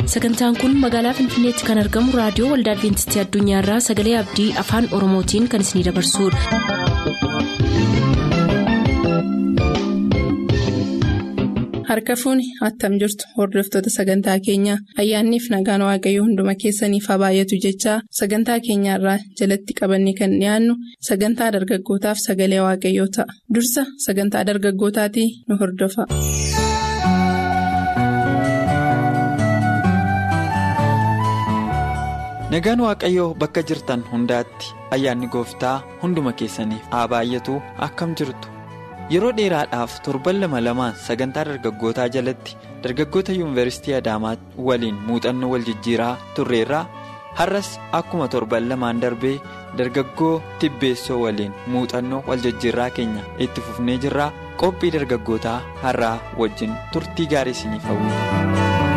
sagantaan kun magaalaa finfinneetti kan argamu raadiyoo waldaa adventistii addunyaarraa sagalee abdii afaan oromootiin kan isinidabarsudha. harka fuuni attam jirtu hordoftoota sagantaa keenyaa ayyaanniif nagaan waaqayyoo hunduma keessaniif haa baay'atu jechaa sagantaa keenyaarraa jalatti qabanne kan dhiyaannu sagantaa dargaggootaaf sagalee waaqayyoo ta'a dursa sagantaa dargaggootaatii nu hordofa. nagaan waaqayyoo bakka jirtan hundaatti ayyaanni gooftaa hunduma keessaniif haa baay'atu akkam jirtu yeroo dheeraadhaaf torban lama lamaan sagantaa dargaggootaa jalatti dargaggoota yuunivarsiitii adaamaa waliin muuxannoo wal jijjiiraa turreerraa har'as akkuma torban lamaan darbee dargaggoo tibbeessoo waliin muuxannoo wal jijjiirraa keenya itti fufnee jirraa qophii dargaggootaa har'aa wajjin turtii gaarii isiniif hawwina.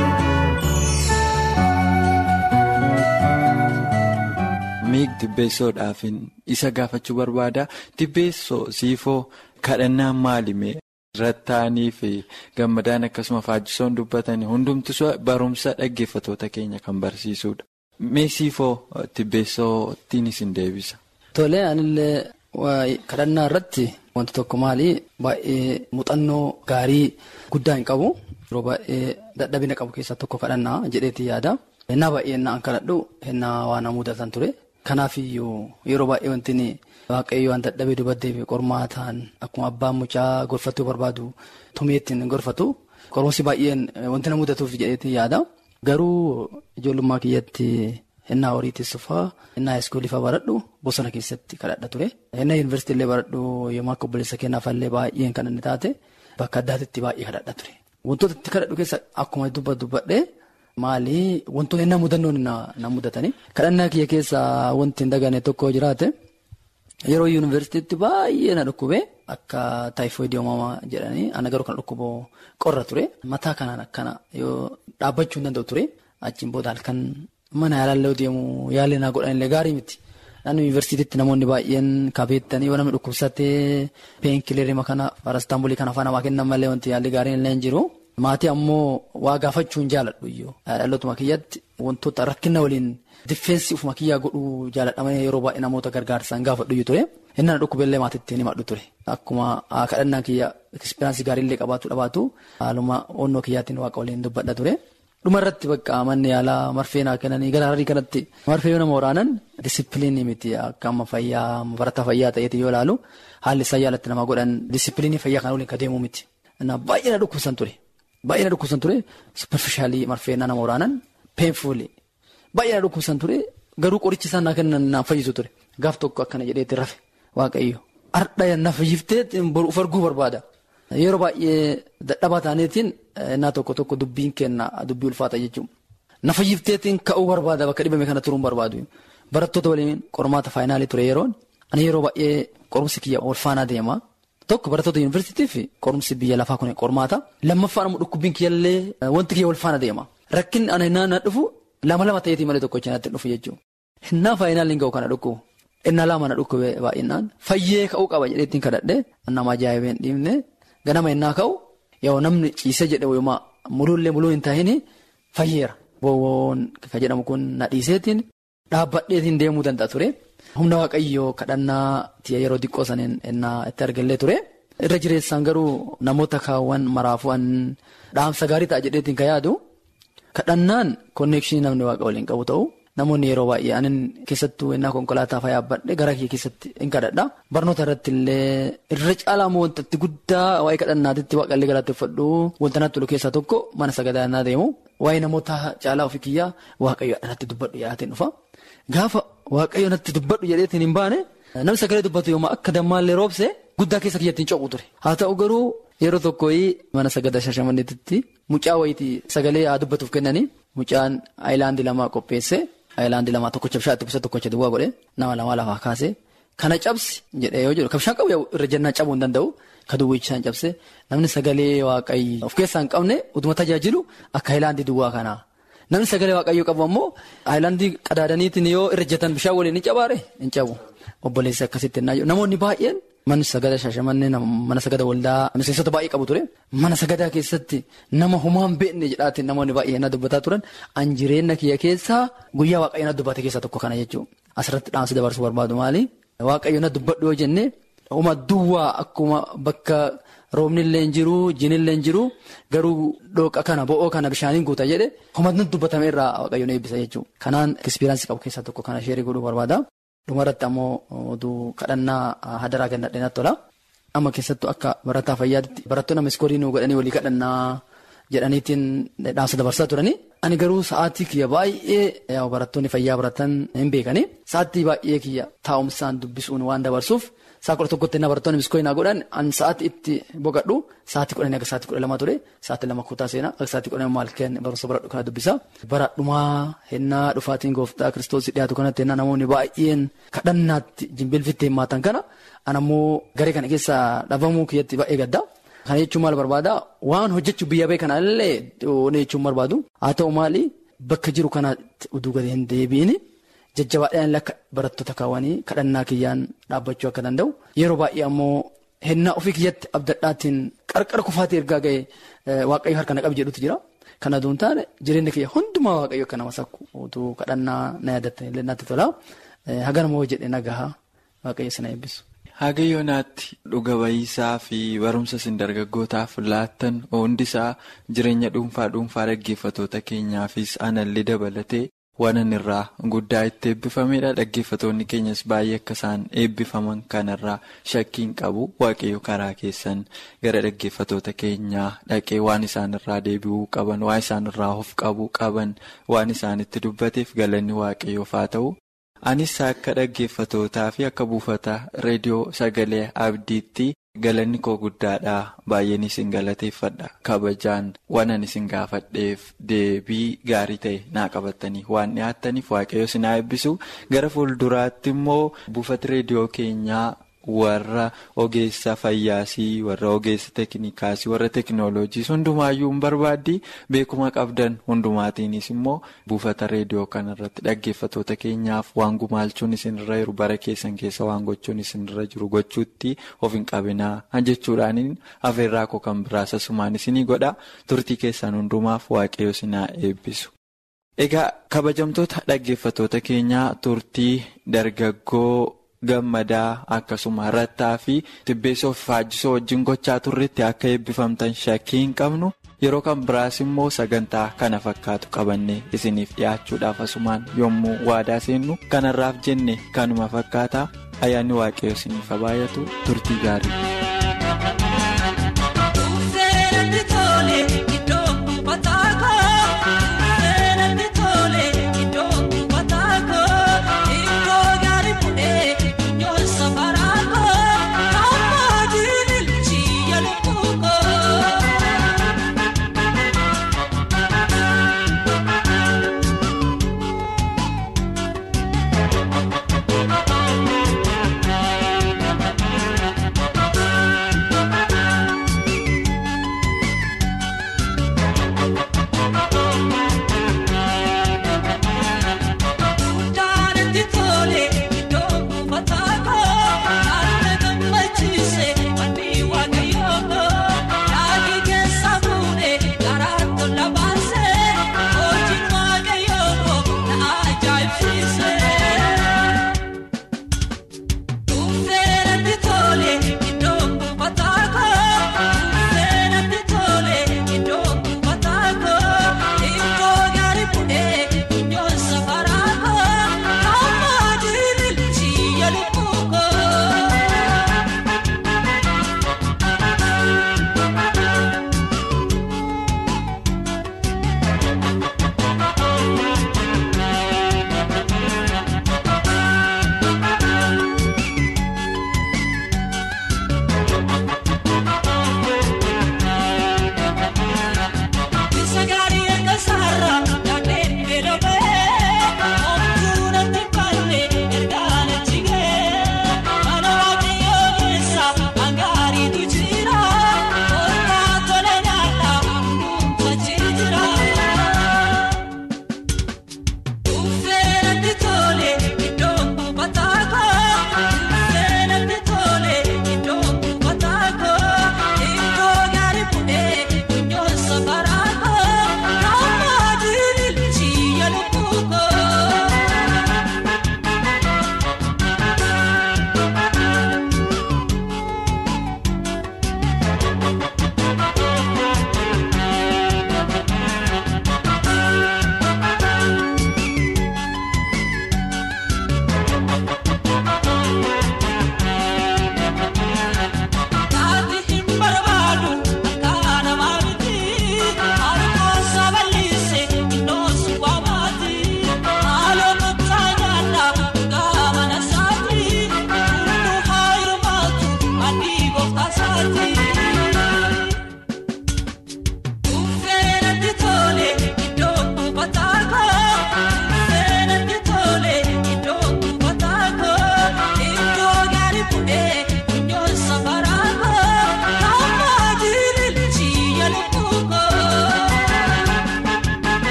miig tibbeessoodhaaf isa gaafachuu barbaada tibbeessoo siifoo kadhannaan maalime rattaanii fi gammadaan akkasuma faajjisoon dubbatan hundumtu barumsa dhaggeeffatoota keenya kan barsiisudha. mee siifoo tibbeessootiin isin deebisa. Tole anillee kadhannaa irratti wanti tokko maali baay'ee muuxannoo gaarii guddaa hin qabu yeroo baay'ee dadhabina qabu keessaa tokko kadhannaa jedheeti yaada. Hennaa baay'ee hennaa kadhadhu hennaa waan mudatan ture. Kanaafiyyuu yeroo baay'ee wanti waaqayyo waan dadhabee dubartii qormaataan akkuma abbaan mucaa gorfachuu barbaadu tumeettiin gorfatu qorumsi baay'een wanti na mudatuuf jedheeti yaada. Garuu ijoollummaa kiyyatti hennaa horii teessufaa hennaa iskoolifaa baradhu bosona keessatti kadhadha ture. Hennaa yuunivarsiitii illee baradhu yommuu akka obboleessa keenyaafallee baay'een kan inni taate bakka addaatitti baay'ee kadhadha ture. Wantoota itti kadhadhu keessa akkuma dubbadhee. Maali wantoonni inni mudannoon na mudatanii kadhannaa kiyya keessaa wanti hin dagane tokko jiraate yeroo yuunivarsiitiitti baay'ee na dhukkube akka taayifoidii uumamaa jedhanii ana garuu kan dhukkubu qorra ture mataa kanaan akkana yoo dhaabbachuu hin danda'u ture achiin booda halkan mana yaalaallee deemu yaalii naa godhanillee gaarii miti naannoo yuunivarsiitiitti namoonni baay'een kabeettanii yoo namni dhukkubsatee peenkileerima kana parastaambolii kana afaan namaa kennan malee wanti yaalii gaariin illee hin jiru. Maatii ammoo waa gaafachuu hin jaaladhu iyyuu dhalootuma kiyyatti wantoota rakkina waliin diffeensi ufuma kiyyaa godhuu jaaladhamanii yeroo baay'ee namoota gargaarsaan gaafadhu iyyuu ture inni na dhukkubeellee maatiitti ni maddu ture akkuma kadhannaa kiyya ekspiraansii gaariillee qabaatu dhabaatu haaluma onnoo kiyyaatiin waaqa waliin dubbadha ture dhuma irratti bakka manni yaalaa marfee naa kennanii gara harrii kanatti marfee yoo nama waraanan disipiliinii miti akka amma fayyaa barataa fayyaa ta'eeti yoo ilaalu haalli isaan yaalatti nama godhan disipiliinii fayyaa kan waliin kadeemuu miti baay'ee na dhukkubsan ture. Baay'ee na dhukkubsan ture superficialii marfeennaa nama waraanan peenfuuli baay'ee na dhukkubsan ture garuu qorichi isaan naa kennan naan fayyisu ture gaaf tokko akkana jedheetti rafe waaqayyo ardha na fayyiftee of arguu barbaada yeroo baay'ee dadhabaa taaneetiin innaa tokko tokko dubbiin kenna dubbii ulfaata jechuudha na fayyifteetiin ka'uu barbaada bakka dhibame kana turuun barbaadu barattoota waliin qormaata faayinaalii ture yeroon ani yeroo baay'ee qorumsi kiyya ol faanaa deema. Tokko barattoota yuunivarsiitii fi qorumsi biyya lafaa kun qormaata. Lammaffaan ammoo dhukkubbiin kiyyallee wanti kiyya wal faana deema. Rakkinni ana hinnaa na dhufu lama lama ta'eetii malee tokko cinaatti dhufu jechuudha. Hinnaa faayinaalli hin ga'u kana dhukkubu. Innaa lama na dhukkube baay'inaan fayyee ka'uu qaba jedheettiin kadhadhee nama ajaa'ibee hin dhiibne ganama hinnaa ka'u yoo namni ciisee jedhe wayimaa muluullee muluu hin ta'iin fayyeera. Boowwoon kan jedhamu kun na dhiiseetiin dhaabbadheetiin deemuu danda'a ture. Humna waaqayyoo kadhannaa yeroo xiqqoo saniin innaa itti argallee ture. Irra jireessaan garuu namoota kaawwan maraafu'an dhaamsa gaarii ta'a jedheetiin kan yaadu kadhannaan konneekshinii namni waaqa waliin qabu ta'u namoonni yeroo baay'ee anin keessattuu innaa konkolaataa fayyaa badhe gara kee keessatti hin kadhadha. Barnoota irratti illee irra caalaa moo wanta guddaa waa'ee kadhannaatitti waaqallee galateeffadhu wanta natti tolu keessaa tokko mana sagadaa deemu waa'ee namoota caalaa ofii kiyyaa waaqayyo irratti dubbadhu yaadatiin dhufa. Gaafa waaqayyo natti dubbadhu jedheetiin hin baane namni sagalee dubbatu yommuu akka dammaallee roobse guddaa keessa kiyyattiin coqu ture. Haa ta'u garuu yeroo tokko mana sagadaa shashamanneetitti mucaa wayitii sagalee haa dubbatuuf kennanii mucaan aayilaandii lamaa qopheesse aayilaandii lamaa tokkocha bishaan itti buuse tokkocha duwwaa godhe nama lamaa lafaa kaase kana cabsi jedhee yoo jedhu bishaan qabu irra jennaan cabuu hin danda'u ka duwwichaan cabse namni sagalee waaqayyo of keessaa hin qabne utuma tajaajilu akka aayilaandii duwwaa kanaa. Namni sagalee waaqayyoo qabu ammoo aayilaandii qadaadaniitiin yoo irra ejjatan bishaan waliin ni cabaare hin cabu obboleessi akkasitti hin namoonni baay'een manni sagada shaashamannee mana sagada waldaa miseensota baay'ee qabu ture mana sagadaa keessatti nama homaan beekne jedhaatiin namoonni baay'ee na dubbataa turan an jireenya kiyya keessaa guyyaa waaqayyo na dubbate keessaa tokko kana jechuudha asirratti dhaamsa dabarsuu barbaadu maali waaqayyo na dubbadhu yoo jenne uma duwwaa akkuma bakka roobni illee hin jiru jini illee hin jiru garuu dhooqa kana bo'oo kana bishaaniin guuta jedhe humna dubbatame irraa waaqayyo na eebbisa jechuudha kanaan ekspiraansii qabu keessaa tokko kana sheerii godhuu barbaada. dhumarratti ammoo oduu kadhannaa hadaraa gannadhee natti tola. Amma keessattuu akka barataa fayyaatti barattoonni amma iskoorii nuu godhanii walii kadhannaa jedhaniitiin dhaamsa dabarsaa turani. Ani garuu sa'aatii kiyya baay'ee barattoonni fayyaa baratan hin beekani. Sa'aatii baay'ee kiyya taa'umsaan dubbisuun waan dabarsuuf sa'a kudha tokkotti na barattoonni iskoorii naa godhan ani sa'aatii itti boqadhu sa'aatii kudhanii akka sa'aatii kudha lama ture sa'aatii lama kutaa seenaa akka sa'aatii kudha maal kenna barumsa baradhu kana dubbisa. Baradhumaa hennaa dhufaatiin gooftaa kiristoosii dhiyaatu kanatti hennaa namoonni baay'een kadhannaatti jimbilfitti hirmaatan kana anammoo garee kana keessaa dhabamuu kiyyatti baay'ee gadda. Kana jechuun maal barbaada waan hojjechuuf biyya bee kanallee oonee jechuun barbaadu haa ta'u maali bakka jiru kanaatti uduu gadi hin deebiin jajjabaadhaan akka barattoota kaawwanii kadhannaa kiyyaan dhaabbachuu akka danda'u yeroo baay'ee ammoo hennaa ofii kiyyatti abdadhaatiin qarqara kufaatii ergaa ga'e waaqayyo harka na qabu jedhutu jira. Kana duun taane jireenya kiyya hundumaa waaqayyo akka nama sakku utuu kadhannaa na yaadattanii illee natti tola. Hagana moo jedhee nagahaa waaqayyo sana eebbisu. Haga yoonaatti dhuga ba'iisaa fi barumsa isin dargaggootaaf laattan hundisaa jireenya dhuunfaa dhuunfaa dhaggeeffatoota keenyaafis anallee dabalatee waan inni irraa guddaa itti eebbifamedha. Dhaggeeffatoonni keenyas baay'ee akka isaan eebbifaman kanarraa shakkiin qabu waaqayyo karaa keessan gara dhaggeeffatoota keenyaa dhaqee waan isaan irraa deebi'uu qaban waan isaan irraa of qabuu qaban waan isaanitti dubbateef galanni waaqayyoof haa ta'u. Anis akka dhaggeeffatootaa fi akka buufata reediyoo sagalee abdiitti galanni koo guddaadha baay'een isin galateeffadha kabajaan waan ani isin gaafadheef deebii gaarii ta'e naa qabattanii waan dhiyaattaniif waaqayyo isin haa eebbisu gara fuulduraatti immoo buufata reediyoo keenyaa. warra ogeessa fayyaasii warra ogeessa teeknikaasii warra teeknooloojiis hundumaayyuu hin barbaaddi beekuma qabdan hundumaatiinis immoo buufata reediyoo kanarratti dhaggeeffatoota keenyaaf waan gumaalchuun isinirra jiru bara keessan keessa waan gochuun isinirra jiru gochuutti of hin qabinaa jechuudhaan afeerraa koo kan biraas asumaan isinii godha turtii keessan hundumaaf waaqayyo isin haa eebbisu. Egaa kabajamtoota dhaggeeffatoota keenyaa turtii dargaggoo. gammadaa akkasuma rattaa fi tibbeessoo fi faajjisoo wajjin gochaa turretti akka eebbifamtan shakkii hin qabnu yeroo kan biraas immoo sagantaa kana fakkaatu qabannee isiniif dhiyaachuudhaaf asumaan yommuu waadaa seennu kanarraaf jenne kanuma fakkaataa ayyaanni waaqayyo isiniif baay'atu turtii gaarii.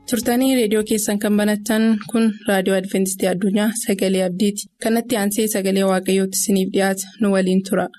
turtanii reediyoo keessan kan banatan kun raadiyoo adventistii addunyaa sagalee abdiiti kanatti aansee sagalee waaqayyootti isiniif dhiyaata nu waliin tura.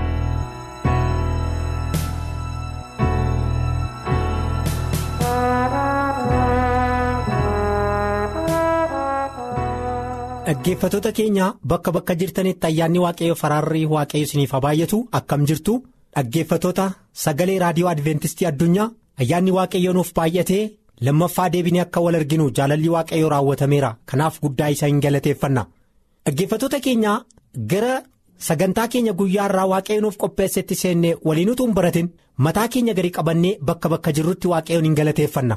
Dhaggeeffattoota keenya bakka bakka jirtanitti ayyaanni waaqayyo faraarrii waaqayyo isiniif haa baay'atu akkam jirtu dhaggeeffattoota sagalee raadiyoo adventistii addunyaa ayyaanni waaqayyo nuuf baay'atee lammaffaa deebinee akka wal arginu jaalalli waaqayyo raawwatameera kanaaf guddaa isa hin galateeffanna dhaggeeffattoota keenya gara sagantaa keenya guyyaa irraa waaqayyo nuuf qopheessetti seennee waliin utuu hin baratin mataa keenya gadi qabannee bakka bakka jirrutti waaqayyoon hin galateeffanna.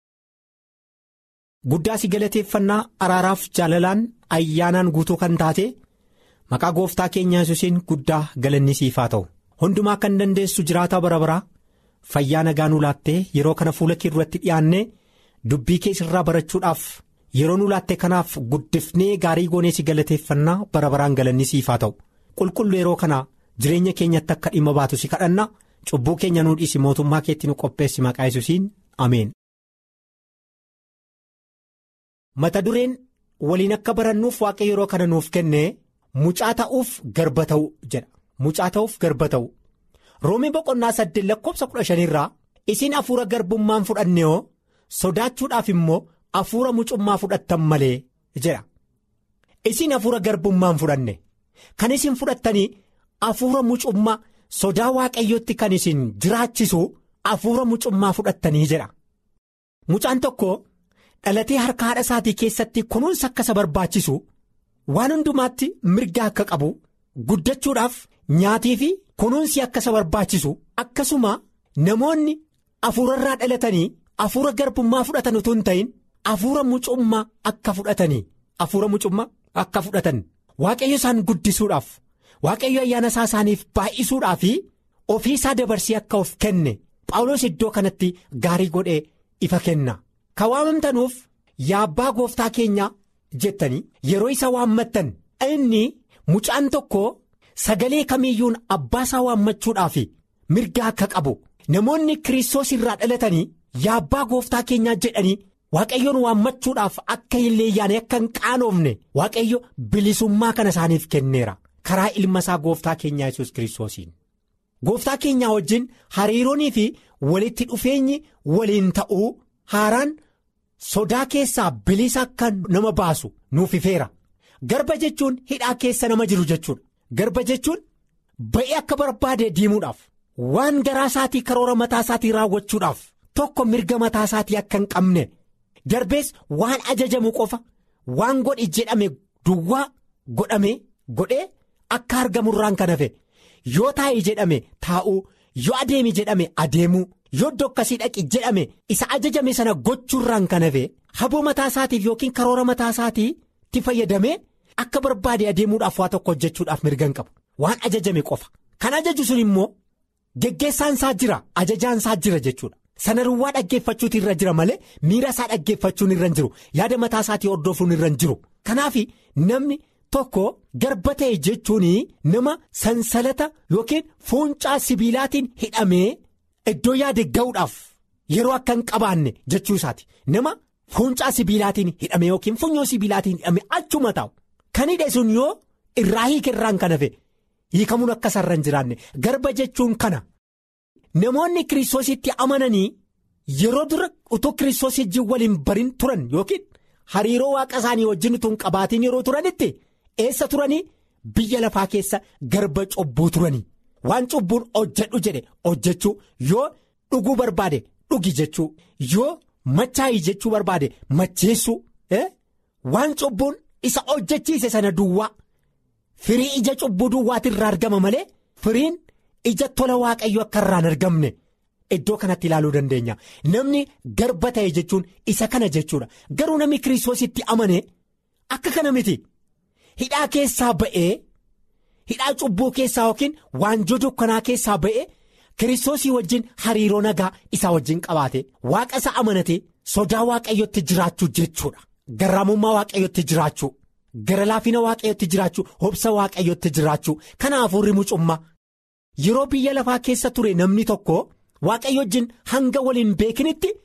Guddaa si galateeffannaa araaraaf jaalalaan ayyaanaan guutuu kan taate maqaa gooftaa keenya yesuusiin guddaa galanni siif haa ta'u hundumaa kan dandeessu jiraataa bara baraa fayyaa nagaa nu laattee yeroo kana fuula kee duratti dhiyaannee dubbii kee irraa barachuudhaaf yeroo nu laatte kanaaf guddifnee gaarii goonee si galateeffannaa bara baraan galanni siif haa ta'u qulqullu yeroo kana jireenya keenyatti akka dhimma baatu si kadhanna cubbuu keenya nuu dhiisi mootummaa keetti nu qopheessi maqaa yesuusiin ameen. mata dureen waliin akka barannuuf waaqa yeroo kana nuuf kenne mucaa ta'uuf garba ta'u jedha mucaa ta'uuf garba ta'u roomii boqonnaa saddeet lakkoofsa kudha shanirraa isin hafuura garbummaan fudhanne yoo sodaachuudhaaf immoo hafuura mucummaa fudhattan malee jedha isin hafuura garbummaan fudhanne kan isin fudhattanii hafuura mucummaa sodaa waaqayyootti kan isin jiraachisu hafuura mucummaa fudhattanii jedha mucaan tokko. dhalatee harka haadha isaatii keessatti kunuunsa akka isa barbaachisu waan hundumaatti mirga akka qabu guddachuudhaaf nyaatii fi kunuunsi akka isa barbaachisu akkasuma namoonni hafuurarraa dhalatanii hafuura garbummaa fudhatan utuu hin ta'in hafuura mucummaa akka fudhatanii hafuura mucummaa akka fudhatan waaqayyo isaan guddisuudhaaf waaqayyo ayyaana isaa isaaniif baay'isuudhaa fi ofii isaa dabarsee akka of kenne Phaawulos iddoo kanatti gaarii godhee ifa kenna. Ka waamamtanuuf yaa abbaa gooftaa keenya jettanii yeroo isa waammattan inni mucaan tokko sagalee kamiiyyuun abbaa isaa waammachuudhaaf mirga akka qabu namoonni kiristoos irraa dhalatanii yaa abbaa gooftaa keenyaa jedhanii waaqayyoon waammachuudhaaf akka hin leeyyaane akka hin qaanoofne waaqayyo bilisummaa kana isaaniif kenneera karaa ilma isaa gooftaa keenyaa yesus kiristoosiin. Gooftaa keenyaa wajjin hariiroonii fi walitti dhufeenyi waliin ta'uu haaraan sodaa keessaa bilisa akka nama baasu nuuf ifeera. Garba jechuun hidhaa keessa nama jiru jechuudha. Garba jechuun ba'ee akka barbaade diimuudhaaf waan garaa isaatii karoora mataa isaatii raawwachuudhaaf tokko mirga mataa isaatii akka hin qabne darbees waan ajajamu qofa waan godhi jedhame duwwaa godhame godhee akka argamurraan kan hafe. yoo taa'e jedhame taa'uu yoo adeemi jedhame adeemuu yoo iddoo akkasii dhaqi jedhame isa ajajame sana gochuurraan kan hafe haboo mataa isaatiif yookiin karoora mataa isaatiitti fayyadamee akka barbaade adeemuudhaaf waa tokko hojjechuudhaaf mirga hin qabu waan ajajame qofa kan ajaju sun immoo geggeessaan isaa jira ajajaan isaa jira jechuudha sana duwwaa dhaggeeffachuutu irra jira malee miira isaa dhaggeeffachuun irra hin jiru yaada mataa isaatii hordofuun irra hin jiru kanaaf namni. Tokko garba ta'e jechuun nama sansalata yookiin fuuncaa sibiilaatiin hidhamee iddoo yaade ga'uudhaaf yeroo akka hin qabaanne jechuu isaati nama fuuncaa sibiilaatiin hidhame yookiin funyoo sibiilaatiin hidhame achuma taa'u kan hidhe sun yoo irraa hiikerraan kan hafe hiikamuun akka sarara hin jiraanne garba jechuun kana namoonni kiristoositti amananii yeroo dura utuu kiristoos wajjin waliin barin turan yookiin hariiroo waaqa isaanii wajjin utuu hin qabaatiin yeroo turanitti. eessa turanii biyya lafaa keessa garba cubbuu turanii waan cubbuun hojjedhu jedhe hojjechuu yoo dhuguu barbaade dhugi jechuu yoo machaa'ii jechuu barbaade macheessuu waan cubbuun isa hojjechiise sana duwwaa firii ija cubbuu duwwaati irraa argama malee firiin ija tola waaqayyo akka irraan argamne iddoo kanatti ilaaluu dandeenya namni garba ta'e jechuun isa kana jechuudha garuu namni kiristoositti amane akka kana miti. Hidhaa keessaa ba'ee hidhaa cubbuu keessaa yookiin waanjoo dukkanaa keessaa ba'ee kiristoosii wajjin hariiroo nagaa isaa wajjin qabaate waaqa isa amanate sodaa waaqayyotti jiraachuu jechuudha. Garraamummaa waaqayyotti jiraachuu gara laafina waaqayyotti jiraachuu obsa waaqayyotti jiraachuu kana hafuurri mucummaa yeroo biyya lafaa keessa ture namni tokko waaqayyo wajjin hanga waliin beekinitti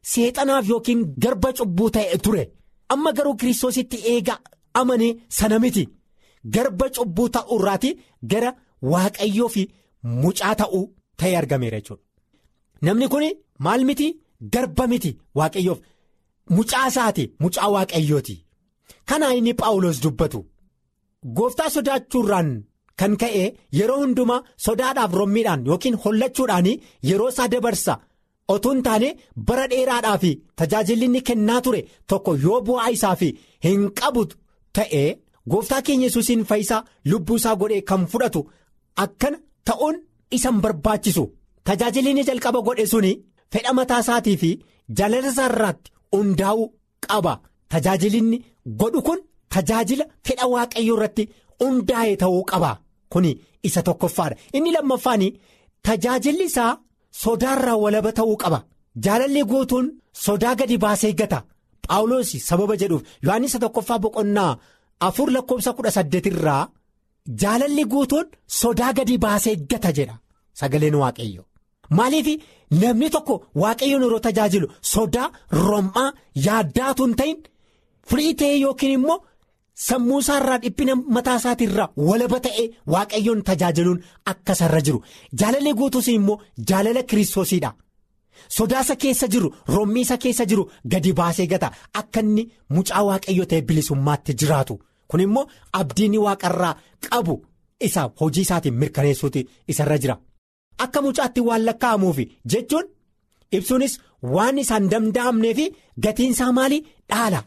seexanaaf yookiin garba cubbuu ta'e ture amma garuu kiristoositti eega amane sana miti garba cubbuu ta'uu irraati gara waaqayyoo fi mucaa ta'uu ta'e argameera jechuudha. Namni kun maal miti garba miti waaqayyoof mucaa isaati mucaa waaqayyooti kana inni paawulos dubbatu gooftaa sodaachuurraan kan ka'e yeroo hundumaa sodaadhaaf rommiidhaan yookiin hollachuudhaan yeroo isaa dabarsa otoo hin taane bara dheeraadhaaf tajaajilli inni kennaa ture tokko yoo bu'aa isaaf hin qabu ta'e gooftaa keenya yesuusiin fayyisaa lubbuu isaa godhee kan fudhatu akkana ta'uun isa hin barbaachisu tajaajilli inni jalqaba godhe suni fedha mataa isaatii fi jaalala isaa irratti hundaa'uu qaba tajaajilli inni godhu kun tajaajila fedha waaqayyoo irratti hundaa'e ta'uu qaba kuni isa tokkoffaadha inni lammaffaan tajaajilli isaa sodaarraa walaba ta'uu qaba jaalalli guutuun sodaa gadi baasee gata paawuloos sababa jedhuuf yohaannis tokkoffaa boqonnaa afur lakkoofsa kudha saddeet irraa jaalalli guutuun sodaa gadi baasee gata jedha sagaleen waaqayyo maaliif namni tokko waaqayyoon yeroo tajaajilu sodaa rom'aa yaaddaatu hin ta'in firii ta'ee yookiin immoo sammuu isaarraa dhiphina mataa isaatirraa walaba ta'ee waaqayyoon tajaajiluun akka isarra jiru jaalalli guutuus immoo jaalala kiristoosiidha sodaasa keessa jiru rommii isa keessa jiru gadi baasee gata akka inni mucaa waaqayyoo ta'e bilisummaatti jiraatu kun immoo abdiin waaqarraa qabu isa hojii isaatiin mirkaneessuuti isarra jira akka mucaatti waan lakkaa'amuufi jechuun ibsuunis waan isaan danda'amneefi gatiinsaa maalii dhaala.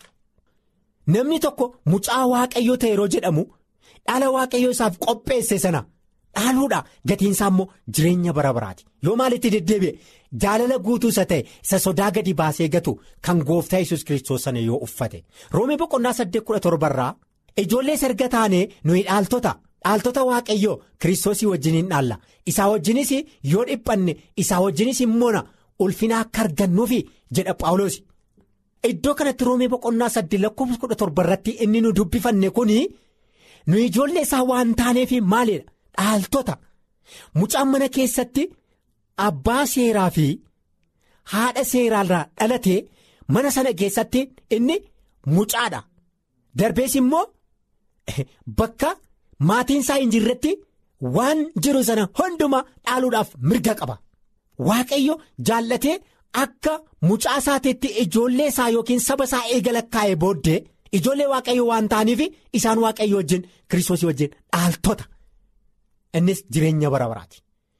Namni tokko mucaa waaqayyoo ta'e yeroo jedhamu dhaala waaqayyoo isaaf qopheesse sana dhaaluudha gatiinsaa immoo jireenya bara baraati yoo maalitti deddeebi'e jaalala guutuu isa ta'e isa sodaa gadi baasee gatu kan gooftaa yesus kiristoos sana yoo uffate roomee boqonnaa saddeet kudha torbarraa ijoollee erga taanee nuyi dhaaltota dhaaltota waaqayyoo kiristoosii wajjiniin dhaalla isaa wajjinis yoo dhiphanne isaa wajjinis immoona ulfina akka argannuufi jedha paawuloos. Iddoo kanatti roomee boqonnaa saddeet lakkoofsa kudha torba irratti inni nu dubbifanne kuni nu ijoollee isaa waan taaneef maalidha dhaaltota mucaan mana keessatti abbaa seeraa fi haadha seeraarraa dhalate mana sana keessatti inni mucaadha darbees immoo bakka maatiin isaa hin jirretti waan jiru sana hundumaa dhaaluudhaaf mirga qaba waaqayyo jaallatee. Akka mucaa isaatiitti ijoollee isaa yookiin saba isaa eegala kaa'ee booddee ijoollee waaqayyoo waan ta'aniif isaan waaqayyo wajjin kiristoosii wajjin dhaaltota innis jireenya bara baraati.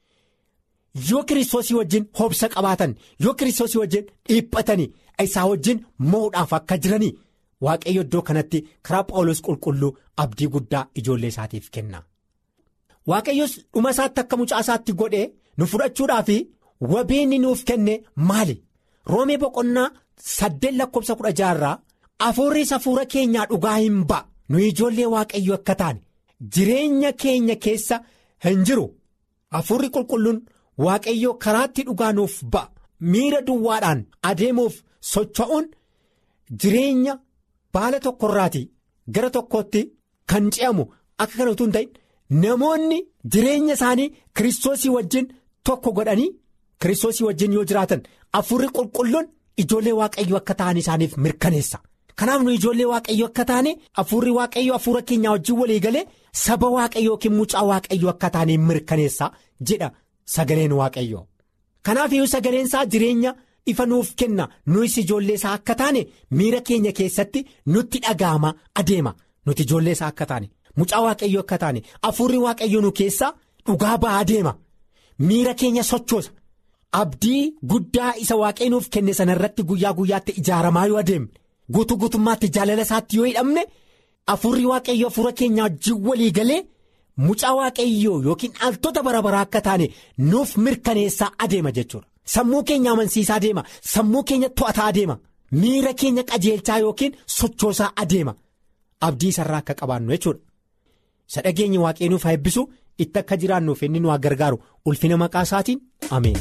Yoo kiristoosii wajjin hobsa qabaatan yoo kiristoosii wajjin dhiphatanii isaa wajjin mo'uudhaaf akka jiranii waaqayyo iddoo kanatti karaa paawulos qulqulluu abdii guddaa ijoollee isaatiif kenna. Waaqayyos dhuma isaatti akka mucaa isaatti godhee nu fudhachuudhaaf. Wabeenni nuuf kenne maali roomee boqonnaa saddeet lakkoofsa kudha jaarraa afuurris hafuura keenyaa dhugaa hin ba'a nu ijoollee waaqayyo akka taane jireenya keenya keessa hin jiru hafuurri qulqulluun waaqayyo karaatti dhugaa nuuf ba'a miira duwwaadhaan adeemuuf socho'uun jireenya baala tokkorraati gara tokkootti kan ce'amu akka kana utuu hin ta'in namoonni jireenya isaanii kiristoosii wajjin tokko godhanii. Kiristoosii wajjin yoo jiraatan hafuurri qulqulluun ijoollee waaqayyoo akka ta'an isaaniif mirkaneessa. Kanaaf nu ijoollee waaqayyoo akka taane hafuurri waaqayyoo hafuura keenyaa wajjin walii galee saba waaqayyoo yookiin mucaa waaqayyoo akka taane mirkaneessa jedha sagaleen waaqayyoo. Kanaaf iyyuu sagaleen isaa jireenya ifa nuuf kenna nuyis ijoollee isaa akka taane miira keenya keessatti nutti dhaga'ama adeema nuti ijoollee isaa akka taane mucaa waaqayyoo akka taane hafuurri waaqayyoo nu keessaa dhugaa ba'aa adeema miira keenya sochoosa. Abdii guddaa isa waaqayyo nuuf kenne sana irratti guyyaa guyyaatti ijaaramaa yoo adeemne guutuu guutummaatti jaalala isaatti yoo hidhamne hafuurri waaqayyo hafuura keenyaa wajjin walii galee mucaa waaqayyoo yookiin dhaaltota bara baraa akka taane nuuf mirkaneessaa adeema jechuudha. Sammuu keenya amansiisaa adeema sammuu keenya to'ataa adeema miira keenya qajeelchaa yookiin sochoosaa adeema abdii isarraa akka qabaannu jechuudha. Isa dhageenyi waaqayyo nuuf haa eebbisu itti akka jiraannuuf inni nu haa gargaaru ulfina maqaa isaatiin ameen.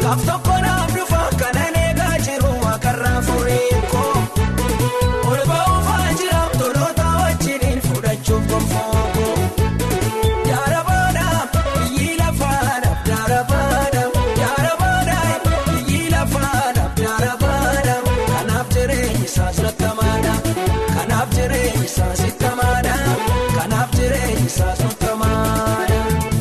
Gaaf tokko naaf dhufa kanan eegaa jiru akarraa furii koo. Ol ba'uufaa jira toloota wajjiniin fudhachuuf gonfoo. Yaara baadhaa biyyi lafaadhaaf yaara baadhaa yaara baadhaa biyyi lafaadhaaf yaara baadhaa kanaaf jireenyi isaas lattamaadha kanaaf jireenyi isaas ittamaadha kanaaf jireenyi isaas lattamaadha.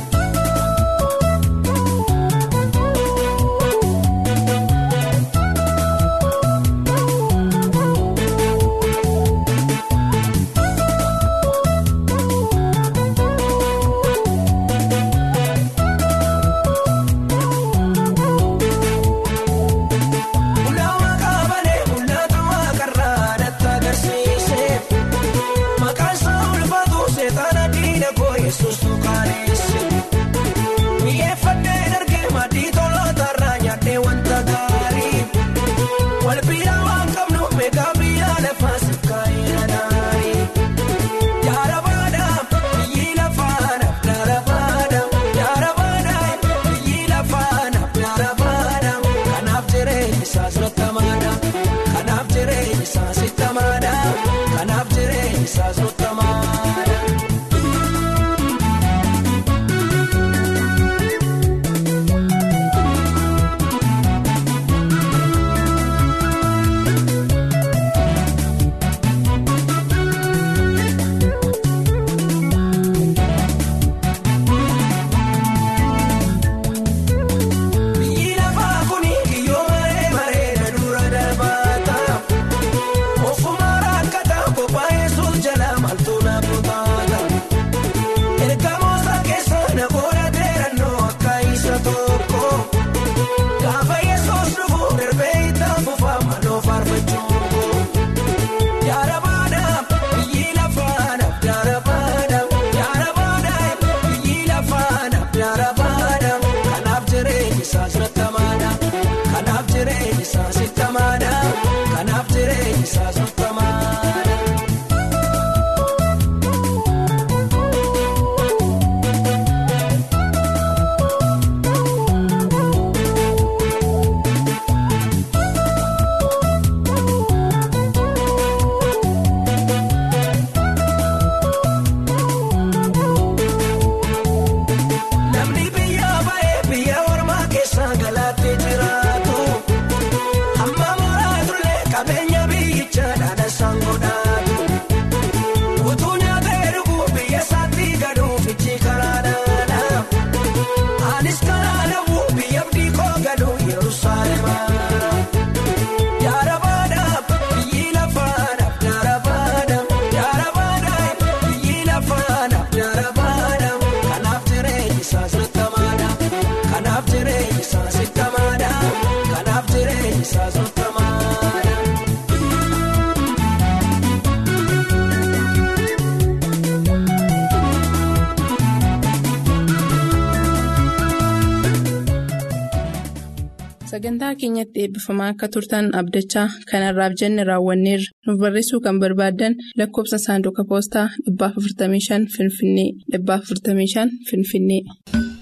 Mul'aawaa qabanee mul'atu waaqarraa natti agarsiise. Maqaan isaa ulfaatu seetaan diina koo yesuus tuqaaneesse. Mi'eeffannee dargee maddii tolootarraa nyaadhee wanta gaarii. Wal bira waan qabnu meeqa biyya lafaa sikkaa'ee adaari. Yaara baadhaa biyyi lafaadhaaf yaara baadhaa yaara baadhaa biyyi lafaadhaaf yaara baadhaa kanaaf jireenyi isaas lattamaadha kanaaf jireenyi isaas ittamaadha kanaaf jireenyi isaas lattamaadha. Biyyi lafaa kuni kiyyoo maree bareeda dura darbaata. Ofuma rakkata kophaa yesuus jala maaltu na butaata. Ergamoosa keessa na godhateerannoo akka isa tokko. Gaafa yesuus dhufu darbee itti fufaa maaloo faarfachuu. Yaara baadhaa biyyi lafaadhaaf yaara baadhaa yaara baadhaa biyyi lafaadhaaf yaara baadhaa kanaaf jireenyi isaas lattamaadha kanaaf jireenyi isaas ittamaadha kanaaf jireenyi isaas lattamaadha. Namni biyya ba'ee biyya ormaa keessa galaatti jiraatu. Amma mooraa turlee qabeenya biyyicha dhaadha sangoodhaatu. Utuu nyaatee dhuguu biyya isaatti galuuf ijji karaa dhaadha. Anis karaa dhabu biyya abdii koo galu Yerusaalema. Yaara baadhaa biyyi lafaadhaaf yaara baadhaa yaara baadhaa biyyi lafaadhaaf yaara baadhaa kanaaf jireenyi isaas lattamaadha kanaaf jireenyi isaas ittamaadha kanaaf jireenyi isaas lattamaadha. Sagantaa keenyatti eebbifamaa akka turtan abdachaa kanarraaf jenne raawwanneerra nuuf barreessuu kan barbaaddan lakkoofsa saanduqa poostaa 455 Finfinnee 455 Finfinnee.